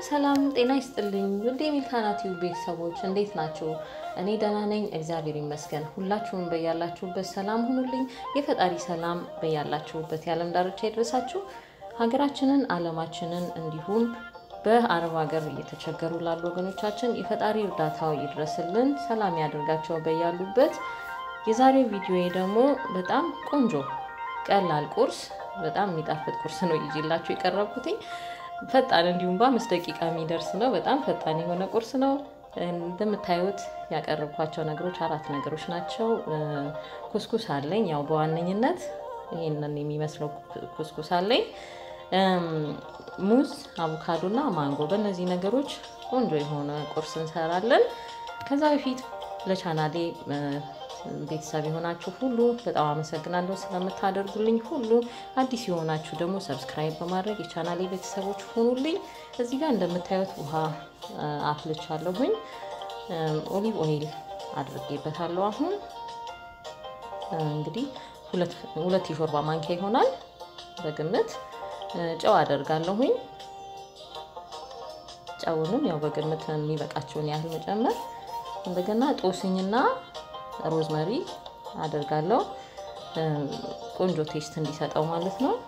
ሰላም ጤና ይስጥልኝ ውድ የሚልካና ቲዩብ ቤተሰቦች እንዴት ናቸው? እኔ ደህና ነኝ፣ እግዚአብሔር ይመስገን። ሁላችሁም በያላችሁበት ሰላም ሁኑልኝ። የፈጣሪ ሰላም በያላችሁበት የዓለም ዳርቻ ይድረሳችሁ። ሀገራችንን፣ ዓለማችንን እንዲሁም በአረብ ሀገር እየተቸገሩ ላሉ ወገኖቻችን የፈጣሪ እርዳታው ይድረስልን፣ ሰላም ያደርጋቸው በያሉበት። የዛሬው ቪዲዮ ደግሞ በጣም ቆንጆ ቀላል ቁርስ፣ በጣም የሚጣፍጥ ቁርስ ነው ይዤላችሁ የቀረብኩትኝ ፈጣን እንዲሁም በአምስት ደቂቃ የሚደርስ ነው። በጣም ፈጣን የሆነ ቁርስ ነው። እንደምታዩት ያቀረብኳቸው ነገሮች አራት ነገሮች ናቸው። ኩስኩስ አለኝ፣ ያው በዋነኝነት ይህንን የሚመስለው ኩስኩስ አለኝ። ሙዝ፣ አቮካዶ እና ማንጎ፣ በእነዚህ ነገሮች ቆንጆ የሆነ ቁርስ እንሰራለን። ከዛ በፊት ለቻናሌ ቤተሰብ የሆናችሁ ሁሉ በጣም አመሰግናለሁ ስለምታደርጉልኝ ሁሉ። አዲስ የሆናችሁ ደግሞ ሰብስክራይብ በማድረግ የቻናሌ ቤተሰቦች ሆኑልኝ። እዚህ ጋር እንደምታዩት ውሃ አፍልቻለሁኝ። ኦሊቭ ኦይል አድርጌበታለሁ። አሁን እንግዲህ ሁለት የሾርባ ማንኪያ ይሆናል በግምት። ጨው አደርጋለሁኝ። ጨውንም ያው በግምት የሚበቃቸውን ያህል መጨመር። እንደገና ጦስኝና ሮዝመሪ አደርጋለሁ ቆንጆ ቴስት እንዲሰጠው ማለት ነው።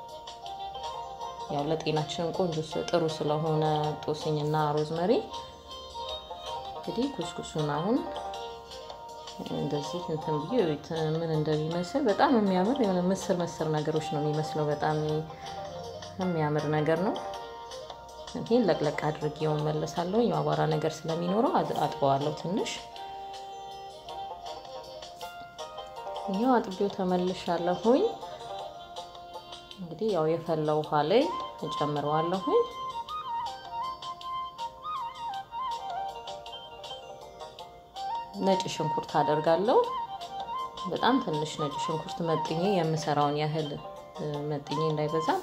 ያው ለጤናችንም ቆንጆ ጥሩ ስለሆነ ጦስኝና ሮዝመሪ። እንግዲህ ኩስኩሱን አሁን እንደዚህ እንትን ብዬ ምን እንደሚመስል በጣም የሚያምር የሆነ ምስር ምስር ነገሮች ነው የሚመስለው። በጣም የሚያምር ነገር ነው። ይህን ለቅለቅ አድርጌው መለሳለሁ። የአቧራ ነገር ስለሚኖረው አጥበዋለሁ ትንሽ ይሄው አጥቤው ተመልሻለሁኝ። እንግዲህ ያው የፈላ ውሃ ላይ እጨምረዋለሁኝ። ነጭ ሽንኩርት አደርጋለሁ። በጣም ትንሽ ነጭ ሽንኩርት መጥኜ የምሰራውን ያህል መጥኜ እንዳይበዛም።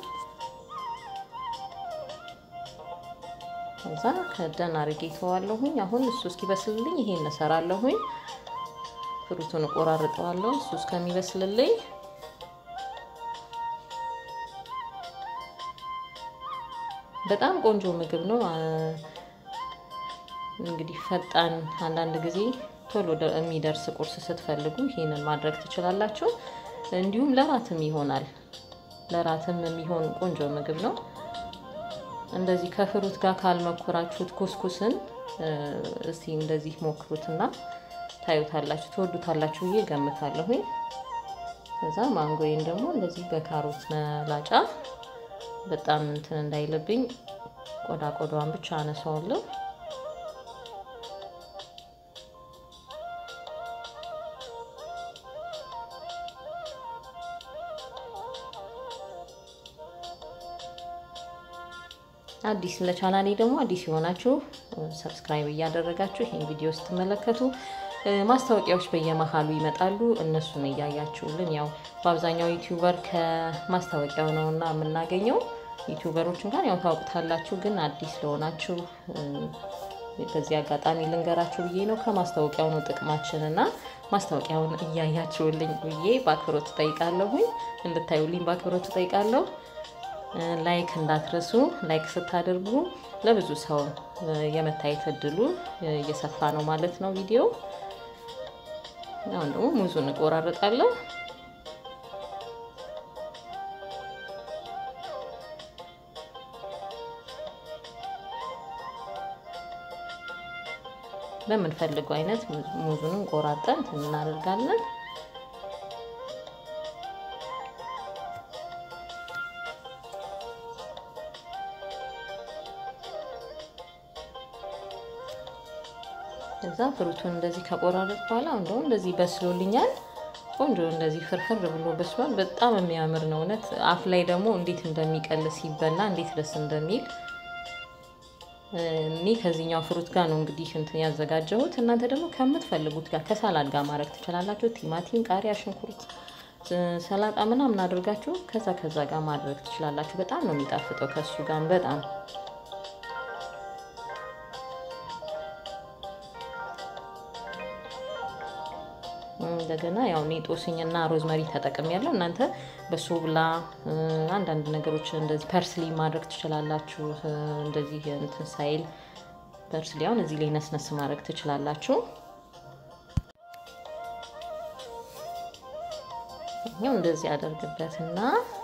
ከዛ ከደን አርጌ ተዋለሁኝ። አሁን እሱ እስኪበስልልኝ ይሄን እሰራለሁኝ። ፍሩቱን እቆራርጠዋለሁ እሱ እስከሚበስልልኝ። በጣም ቆንጆ ምግብ ነው። እንግዲህ ፈጣን አንዳንድ ጊዜ ቶሎ የሚደርስ ቁርስ ስትፈልጉ ይሄንን ማድረግ ትችላላችሁ። እንዲሁም ለራትም ይሆናል። ለራትም የሚሆን ቆንጆ ምግብ ነው። እንደዚህ ከፍሩት ጋር ካልመኮራችሁት ኩስኩስን እስቲ እንደዚህ ሞክሩትና ታዩታላችሁ ትወዱታላችሁ ብዬ ገምታለሁኝ። ከዛ ማንጎዬን ደግሞ እንደዚህ በካሮት መላጫ በጣም እንትን እንዳይልብኝ ቆዳ ቆዳዋን ብቻ አነሳዋለሁ። አዲስ ለቻናሌ ደግሞ አዲስ የሆናችሁ ሰብስክራይብ እያደረጋችሁ ይህን ቪዲዮ ስትመለከቱ ማስታወቂያዎች በየመሀሉ ይመጣሉ። እነሱን እያያችሁልን ያው በአብዛኛው ዩቲዩበር ከማስታወቂያው ነው እና የምናገኘው ዩቲዩበሮች እንኳን ያው ታውቁታላችሁ። ግን አዲስ ለሆናችሁ በዚህ አጋጣሚ ልንገራችሁ ብዬ ነው። ከማስታወቂያው ነው ጥቅማችን እና ማስታወቂያውን እያያችሁልኝ ብዬ በአክብሮት እጠይቃለሁኝ። እንድታዩልኝ በአክብሮት እጠይቃለሁ። ላይክ እንዳትረሱ። ላይክ ስታደርጉ ለብዙ ሰው የመታየት እድሉ እየሰፋ ነው ማለት ነው ቪዲዮ። አሁን ደግሞ ሙዙን እቆራረጣለሁ። በምንፈልገው አይነት ሙዙንም ቆራጠን እናደርጋለን። ከዛ ፍሩቱን እንደዚህ ከቆራረጥ በኋላ እንደውም እንደዚህ በስሎልኛል። ቆንጆ እንደዚህ ፍርፍር ብሎ በስሏል። በጣም የሚያምር ነው እውነት። አፍ ላይ ደግሞ እንዴት እንደሚቀል ሲበላ እንዴት ደስ እንደሚል እኔ ከዚህኛው ፍሩት ጋር ነው እንግዲህ እንትን ያዘጋጀሁት። እናንተ ደግሞ ከምትፈልጉት ጋር ከሳላድ ጋር ማድረግ ትችላላችሁ። ቲማቲም፣ ቃሪያ፣ ሽንኩርት፣ ሰላጣ ምናምን አድርጋችሁ ከዛ ከዛ ጋር ማድረግ ትችላላችሁ። በጣም ነው የሚጣፍጠው ከሱ ጋር በጣም እንደገና ያው እኔ ጦስኝና ሮዝመሪ ተጠቅም ያለው እናንተ በሶብላ አንዳንድ ነገሮች እንደዚህ ፐርስሊ ማድረግ ትችላላችሁ። እንደዚህ እንትን ሳይል ፐርስሊ አሁን እዚህ ላይ ነስነስ ማድረግ ትችላላችሁ። ይኸው እንደዚህ አደርግበትና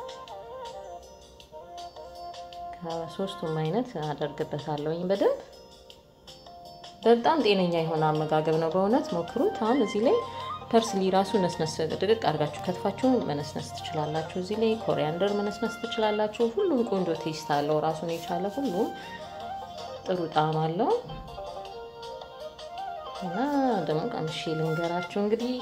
ከሶስቱም አይነት አደርግበታለሁኝ በደንብ በጣም ጤነኛ የሆነ አመጋገብ ነው። በእውነት ሞክሩት። አሁን እዚህ ላይ ፐርስሊ ራሱ ነስነስ ድቅቅ አድርጋችሁ ከትፋችሁ መነስነስ ትችላላችሁ። እዚህ ላይ ኮሪያንደር መነስነስ ትችላላችሁ። ሁሉም ቆንጆ ቴስት አለው ራሱን የቻለ ሁሉም ጥሩ ጣዕም አለው እና ደግሞ ቀምሼ ልንገራችሁ እንግዲህ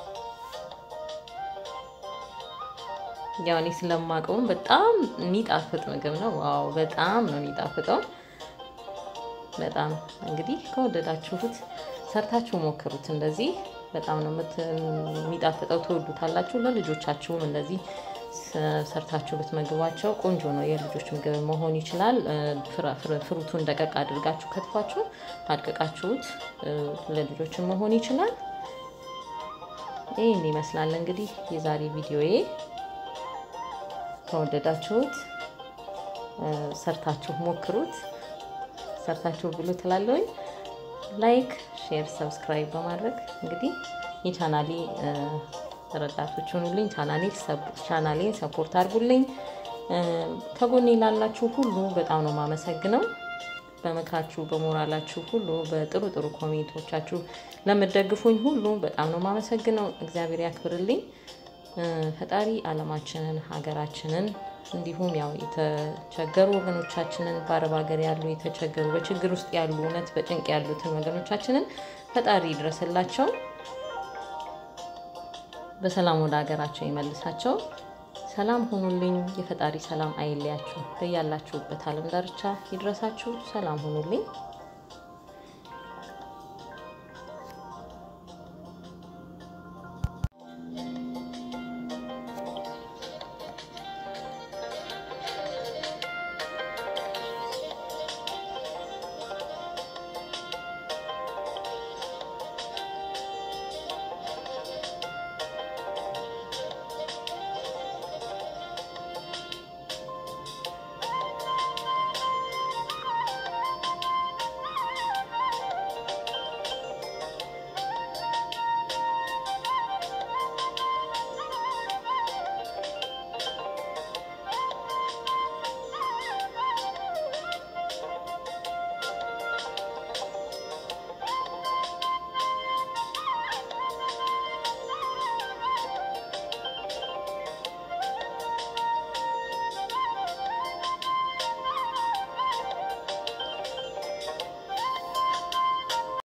ያው እኔ ስለማውቀውም በጣም የሚጣፍጥ ምግብ ነው። ዋው በጣም ነው የሚጣፍጠው። በጣም እንግዲህ ከወደዳችሁት ሰርታችሁ ሞክሩት። እንደዚህ በጣም ነው የሚጣፍጠው፣ ትወዱታላችሁ። ለልጆቻችሁም እንደዚህ ሰርታችሁ ብትመግቧቸው ቆንጆ ነው። የልጆች ምግብ መሆን ይችላል። ፍሩቱን ደቀቅ አድርጋችሁ ከትፋችሁ አድቅቃችሁት ለልጆችን መሆን ይችላል። ይህን ይመስላል እንግዲህ የዛሬ ቪዲዮዬ። ከወደዳችሁት ሰርታችሁ ሞክሩት። ሰርታችሁ ብሉ ትላለሁኝ። ላይክ፣ ሼር፣ ሰብስክራይብ በማድረግ እንግዲህ የቻናሌ ረዳቶች ሆኑልኝ። ቻናሌን ሰፖርት አድርጉልኝ። ከጎኔ ላላችሁ ሁሉ በጣም ነው የማመሰግነው። በምክራችሁ በሞራላችሁ ሁሉ በጥሩ ጥሩ ኮሜንቶቻችሁ ለምደግፉኝ ሁሉ በጣም ነው የማመሰግነው። እግዚአብሔር ያክብርልኝ። ፈጣሪ ዓለማችንን ሀገራችንን እንዲሁም ያው የተቸገሩ ወገኖቻችንን በአረብ ሀገር ያሉ የተቸገሩ በችግር ውስጥ ያሉ እውነት በጭንቅ ያሉትን ወገኖቻችንን ፈጣሪ ይድረስላቸው፣ በሰላም ወደ ሀገራቸው ይመልሳቸው። ሰላም ሁኑልኝ። የፈጣሪ ሰላም አይለያችሁ። በያላችሁበት ዓለም ዳርቻ ይድረሳችሁ። ሰላም ሁኑልኝ።